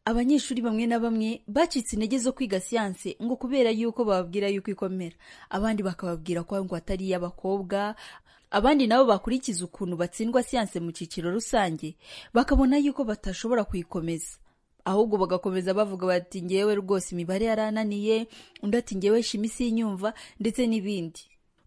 abanyeshuri bamwe na bamwe bacitse intege zo kwiga siyanse ngo kubera yuko bababwira yuko ikomera abandi bakababwira ko ngo atari iy'abakobwa abandi nabo bakurikiza ukuntu batsindwa siyanse mu cyiciro rusange bakabona yuko batashobora kuyikomeza ahubwo bagakomeza bavuga bati ngewe rwose imibare yarananiye undi ati ngewe shimi sinyumva ndetse n'ibindi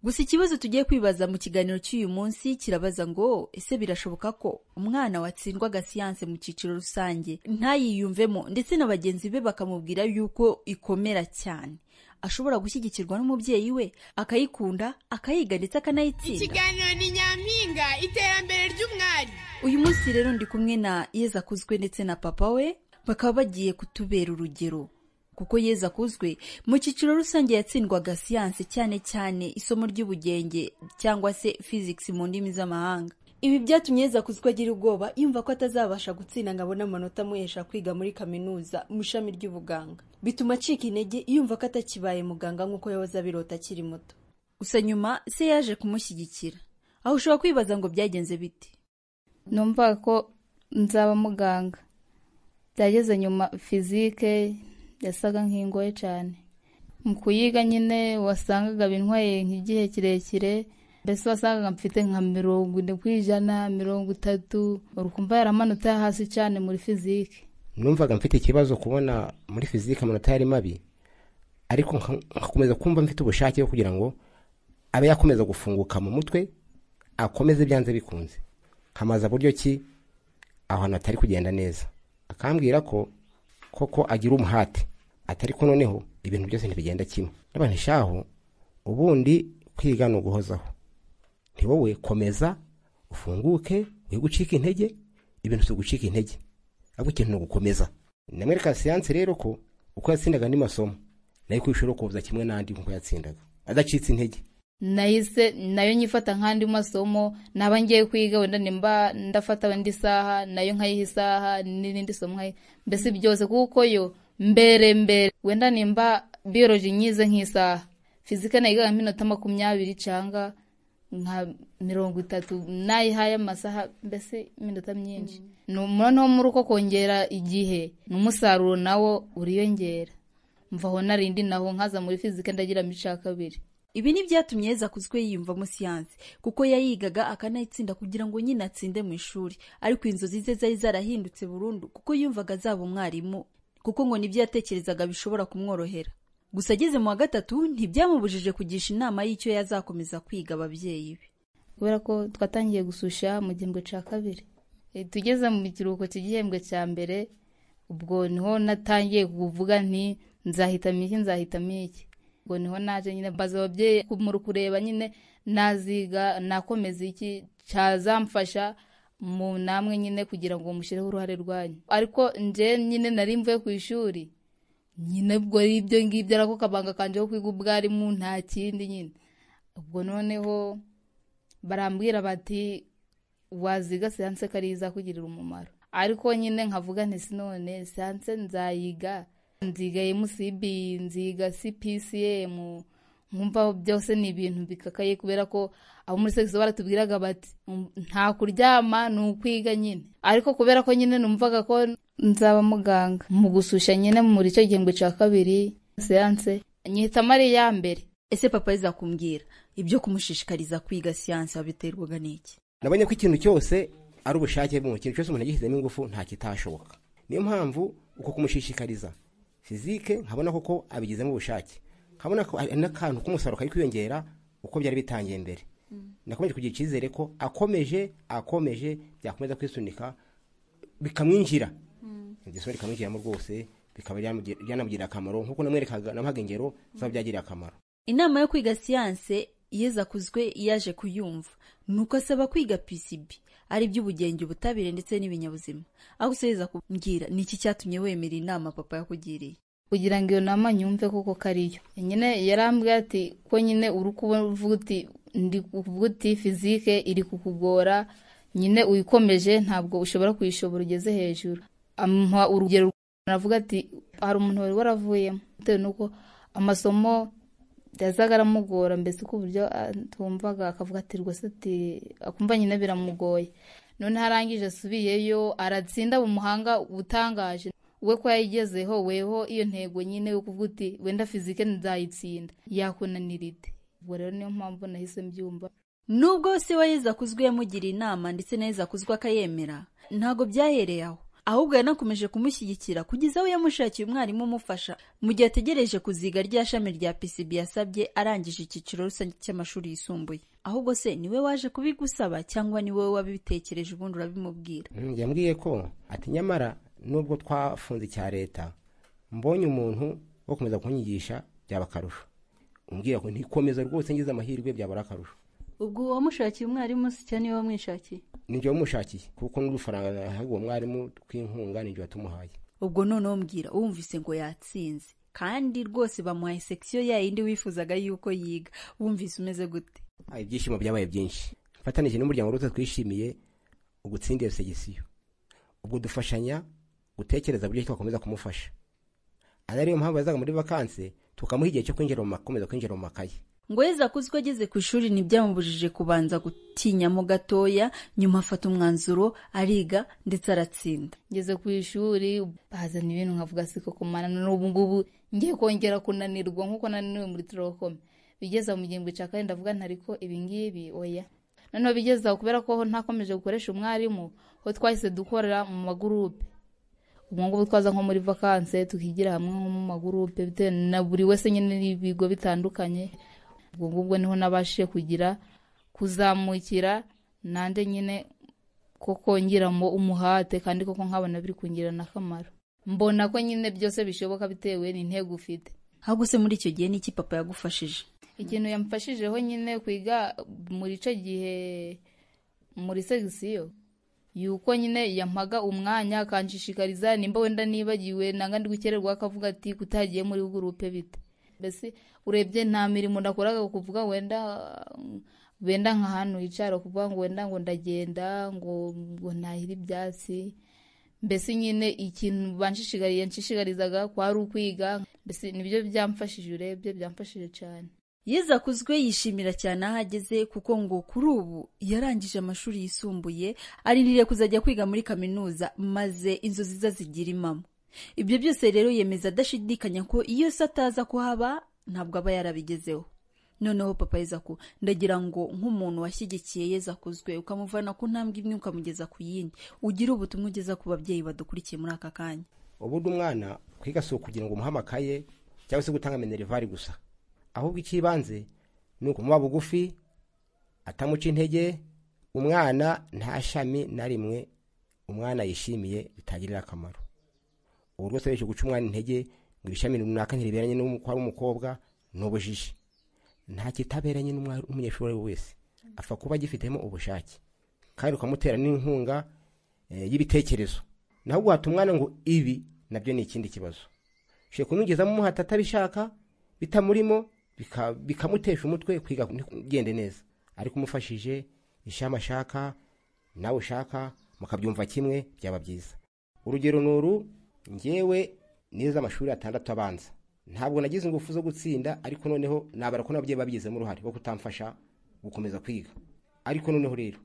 gusa ikibazo tugiye kwibaza mu kiganiro cy'uyu munsi kirabaza ngo ese birashoboka ko umwana watsindwa agasiyanse mu cyiciro rusange ntayiyumvemo ndetse na bagenzi be bakamubwira yuko ikomera cyane ashobora gushyigikirwa n'umubyeyi we akayikunda akayiga ndetse akanayitsinda ikiganiro ni nyampinga iterambere ry'umwari uyu munsi rero ndi kumwe na yeza akuzwe ndetse na papa we bakaba bagiye kutubera urugero kuko yeza akuzwe mu cyiciro rusange yatsindwaga siyanse cyane cyane isomo ry'ubugenge cyangwa se physics mu ndimi z'amahanga ibi byatumye yeza akuzwe agira ubwoba yumva ko atazabasha gutsinda ngo abone amanota amuhesha kwiga muri kaminuza mu ishami ry'ubuganga bituma acika intege yumva ko atakibaye muganga nk'uko yahoze abirota akiri muto gusa nyuma se yaje kumushyigikira aho ushobora kwibaza ngo byagenze bite numva ko nzaba muganga byageze nyuma fizike yasaga nk'ingoye cyane mu kuyiga nyine wasangaga bintwaye nk'igihe kirekire mbese wasangaga mfite nka mirongo ine ku ijana mirongo itatu urukumva yaramanutse hasi cyane muri fizike numvaga mfite ikibazo kubona muri fizike amanota yari mabi ariko nkakomeza kumva mfite ubushake bwo kugira ngo abe yakomeza gufunguka mu mutwe akomeze byanze bikunze nkamaza buryo ki aho hantu hatari kugenda neza akambwira ko koko agira umuhate atari ko noneho ibintu byose ntibigenda kimwe n'abantu ubundi kwiga ni uguhozaho ni wowe komeza ufunguke we gucika intege ibintu si ugucika intege ahubwo ikintu ni ugukomeza namwereka siyanse rero ko uko yatsindaga andi masomo nayo kwishura kuza kimwe n'andi nk'uko yatsindaga adacitse intege nahise nayo nyifata nk'andi masomo naba ngiye kwiga wenda nimba ndafata indi saha nayo nkayiha isaha n'irindi somo nkayiha mbese byose kuko yo mbere mbere wenda nimba biyoroje nyize nk'isaha fizika nayigaga nk'iminota makumyabiri cyangwa nka mirongo itatu nayihaye amasaha mbese iminota myinshi noneho muri uko kongera igihe n'umusaruro nawo uriyongera mvaho narindi naho nkaza muri fizika ndagira cya kabiri ibi ni byatumye yeza kuzwe yiyumvamo siyanse kuko yayigaga akanayitsinda kugira ngo nyine atsinde mu ishuri ariko inzozi ze zari zarahindutse burundu kuko yumvaga azaba umwarimu kuko ngo nibyo yatekerezaga bishobora kumworohera gusa ageze mu wa gatatu ntibyamubujije kugisha inama y'icyo yazakomeza kwiga ababyeyi be kubera ko twatangiye gususha mu gihembwe cya kabiri tugeze mu kiruhuko cy'igihembwe cya mbere ubwo niho natangiye kuvuga nti nzahitamo iki nzahitamo iki ubwo niho naje nyine mbaza ababyeyi muri kureba nyine naziga nakomeza iki cyazamfasha mu namwe nyine kugira ngo mushyireho uruhare rwanyu ariko nje nyine nari mvuye ku ishuri nyine ubwo ari ibyo ngibyo ariko kabanga kanjyeho kwiga ubwarimu nta kindi nyine ubwo noneho barambwira bati waziga siyanse ko ariyo izakugirira umumaro ariko nyine nkavuga ntisi none siyanse nzayiga nziga mcb nziga cpcm nkumva byose ni ibintu bikakaye kubera ko abo muri segisi baratubwiraga bati nta kuryama ni ukwiga nyine ariko kubera ko nyine numvaga ko nzaba muganga mu gususha nyine muri icyo gihembwe cya kabiri siyanse nyihitamo ari iya mbere ese papa yizakumbwira ibyo kumushishikariza kwiga siyanse wabiterwaga n'iki nabonye ko ikintu cyose ari ubushake mu kintu cyose umuntu agishyizemo ingufu nta kitashoboka niyo mpamvu uko kumushishikariza fizike nkabona koko abigizemo ubushake nkabona n'akantu k'umusaruro kari kwiyongera uko byari bitangiye mbere nakomeje kugira icyizere ko akomeje akomeje byakomeza kwisunika bikamwinjira igisoro bikamwinjiramo rwose bikaba byanamugirira akamaro nk'uko namwerekaga namuhaga ingero zaba byagiriye akamaro inama yo kwiga siyanse yeza kuzwe yaje kuyumva nuko asaba kwiga pcb ari iby'ubugenge ubutabire ndetse n'ibinyabuzima aho usubiriza kumbwira ni iki cyatumye wemera inama papa yakugiriye kugira ngo iyo nama nyumve koko ko ariyo nyine yarambwiye ati ko nyine uri kubona uti ndi kuvuga uti fizike iri kukugora nyine uyikomeje ntabwo ushobora kuyishobora ugeze hejuru amuha urugero aravuga ati hari umuntu wari waravuyemo bitewe n'uko amasomo yazaga aramugora mbese ku buryo atumvaga akavuga ati rwose ati akumva nyine biramugoye noneho arangije asubiyeyo aratsinda mu muhanga utangaje we ko yayigezeho weho iyo ntego nyine yo kuvuga uti wenda fizike nzayitsinda yakunanira ite ubwo rero niyo mpamvu nahise mbyumva nubwo se wa yezu akuzwe yamugira inama ndetse na yezu akuzwe akayemera ntabwo byahereye aho ahubwo yanakomeje kumushyigikira kugeza aho yamushakiye umwarimu umufasha mu gihe ategereje kuziga rya shami rya pcb yasabye arangije icyiciro rusange cy'amashuri yisumbuye ahubwo se niwe waje kubigusaba cyangwa ni wowe wabitekereje ubundi urabimubwira Mm, yambwiye ko ati nyamara nubwo twafunze icya leta mbonye umuntu wo komeza kunyigisha byaba akarusho umbwira ko ntikomeza rwose ngize amahirwe byabura akarusho ubwo uwamushakiye umwarimu si cyane niwe wamwishakiye nijye wamushakiye kuko n'udufaranga nahaga uwo mwarimu tw'inkunga nijye watumuhaye ubwo noneho mbwira wumvise ngo yatsinze kandi rwose bamuhaye sekisiyo yayindi wifuzaga yuko yiga wumvise umeze gute Ah, ibyishimo byabaye byinshi mfatanije n'umuryango rwose twishimiye ugutsindira segisiyo ubwo dufashanya gutekereza buryo ki twakomeza kumufasha ari ariyo mpamvu yazaga muri vakanse tukamuha igihe cyo kwinjira mu makomeza kwinjira mu makaye ngo yeze akuzwe ageze ku ishuri ntibyamubujije kubanza gutinyamo gatoya nyuma afata umwanzuro ariga ndetse aratsinda ngeze ku ishuri bazana ibintu nkavuga siko kumara n'ubu ngubu ngiye kongera kunanirwa nk'uko nananiwe muri turokome bigeze aho mu gihembwe cya karindwi ndavuga ntari ko ibingibi oya noneho bigeze aho kubera ko ntakomeje gukoresha umwarimu ho twahise dukorera mu magurupe ubu ngubu twaza nko muri vakanse tukigira hamwe nko mu magurupe bitewe na buri wese nyine n'ibigo bitandukanye ubwo ngubwo niho nabashije kugira kuzamukira nande nyine ko kongeramo umuhate kandi koko nkabona biri kungirana akamaro mbona ko nyine byose bishoboka bitewe n'intego ufite ahubwo se muri icyo gihe n'iki papa yagufashije ikintu yamfashijeho nyine kwiga muri icyo gihe muri segisiyo yuko nyine yampaga umwanya akanshishikariza nimba wenda nibagiwe nanga ndi gukererwa akavuga ati kutagiye muri gurupe bite mbese urebye nta mirimo nakoraga kuvuga wenda wenda nk'ahantu hicara kuvuga ngo wenda ngo ndagenda ngo ngo ntahire ibyatsi mbese nyine ikintu banshishikariye nshishikarizaga kwari ukwiga mbese nibyo byamfashije urebye byamfashije cyane yeze akuzwe yishimira cyane aho ageze kuko ngo kuri ubu yarangije amashuri yisumbuye ariniriye kuzajya kwiga muri kaminuza maze inzozi ze zigira impamo ibyo byose rero yemeza adashidikanya ko iyo se ataza kuhaba ntabwo aba yarabigezeho noneho papa yezaku ndagira ngo nk'umuntu washyigikiye yezakuzwe ukamuvana ku ntambwe imwe ukamugeza ku yindi ugire ubutumwa ugeza ku babyeyi badukurikiye muri aka kanya ubundi umwana kwiga si ukugira ngo umuhe amakaye cyangwa se gutanga minerivare gusa ahubwo icy'ibanze ni ukumuba bugufi atamuca intege umwana nta shami na rimwe umwana yishimiye bitagirira akamaro ubu rwose benshi guca umwana intege ngo ibishami runaka ntibiberanye n'uko ari umukobwa ni ubujiji nta kitaberanye n'umwa- n'umunyeshuri uwo ari we wese apfa kuba agifitemo ubushake kandi ukamutera n'inkunga eh, y'ibitekerezo naho guhata umwana ngo ibi nabyo ni ikindi kibazo ushobora kumwigizamo umuhata atabishaka bitamurimo bika- bikamutesha umutwe kwiga ntugende neza ariko umufashije ishami ashaka nawe ushaka mukabyumva kimwe byaba byiza urugero ni uru ngewe nize amashuri atandatu abanza ntabwo nagize ingufu zo gutsinda ariko noneho nabara ko n'ababyeyi babigizemo uruhare rwo kutamfasha gukomeza kwiga ariko noneho rero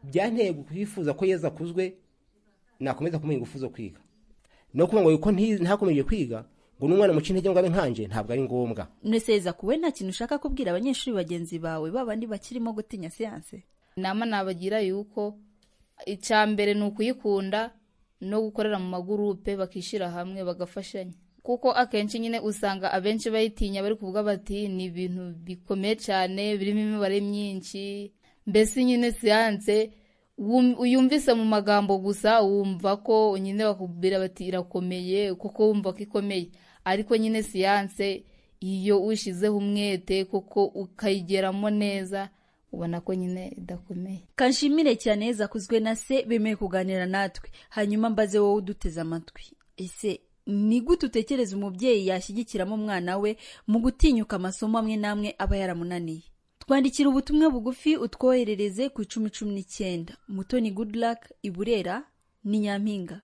byanteye kwifuza ko yeza akuzwe nakomeza kumuha ingufu zo kwiga no kuvuga ngo yuko nti- ntakomeje kwiga ngo n'umwana muca intege ngo abe nkanje ntabwo ari ngombwa neseza kuwe nta kintu ushaka kubwira abanyeshuri bagenzi bawe babandi bakirimo gutinya siyanse inama nabagira yuko icya mbere ni ukuyikunda no gukorera mu magurupe bakishyira hamwe bagafashanya kuko akenshi nyine usanga abenshi bayitinya bari kuvuga bati ni ibintu bikomeye cyane birimo imibare myinshi mbese nyine siyanse wum- uyumvise mu magambo gusa wumva ko nyine bakubwira bati irakomeye kuko wumva ko ikomeye ariko nyine siyanse iyo ushyizeho umwete kuko ukayigeramo neza ubona ko nyine idakomeye kanshimire cyane yeza akuzwe na se bemeye kuganira natwe hanyuma mbaze wowe uduteze amatwi ese ni gute utekereza umubyeyi yashyigikiramo umwana we mu gutinyuka amasomo amwe n'amwe aba yaramunaniye twandikira ubutumwa bugufi utwoherereze ku icumi cumi n'icyenda mutoni goodluck i burera ni nyampinga